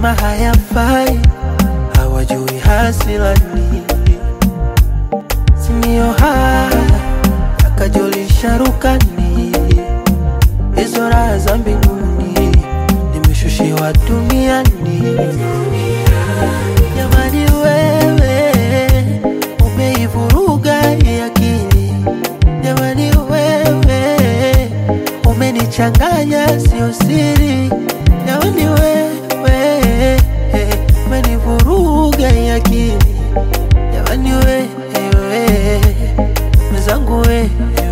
kama hayafai, hawajui hasilani, sinio haya akajulisha rukani, hizo raha za mbinguni nimeshushiwa duniani. Jamani wewe umeivuruga akili, jamani wewe umenichanganya, sio siri, jamani wewe umenivuruga akili, jamani wewe mwenzangu wewe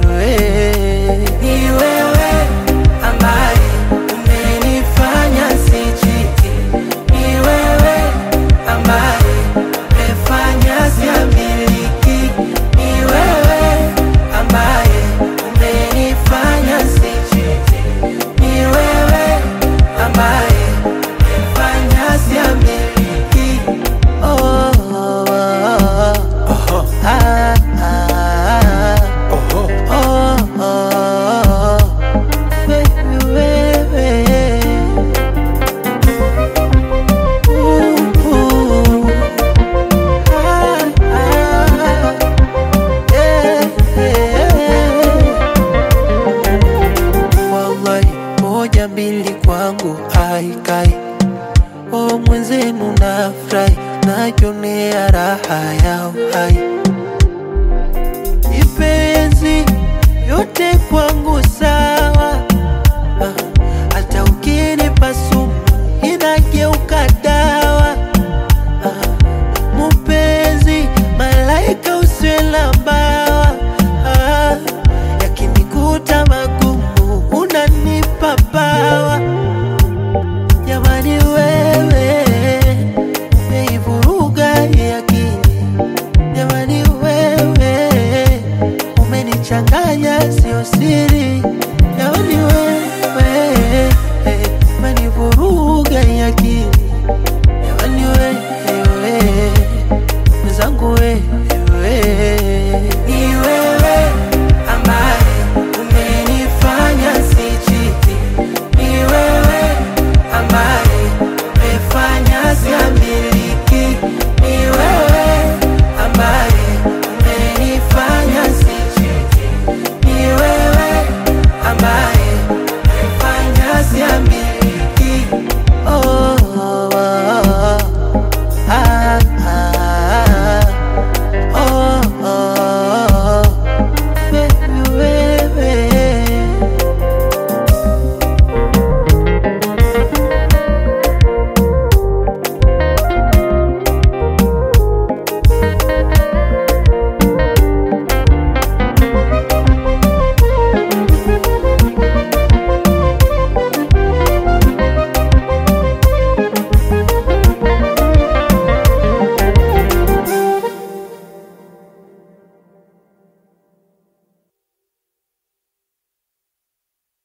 ni wewe ambaye umenifanya sichiti, ni wewe ambaye umefanya siamiliki, ni wewe ambaye umenifanya sichiti, ni wewe ambaye umefanya siamiliki. Oh, oh, oh, oh. Ah, ah, oh, oh, oh. Wewe, wewe. Uh, uh. Ah, ah. Yeah, yeah. Wallahi, moja mbili kwangu haikai o mwenzenu na furahi najionea raha ya uhai ipenzi yote kwangu sawa ah.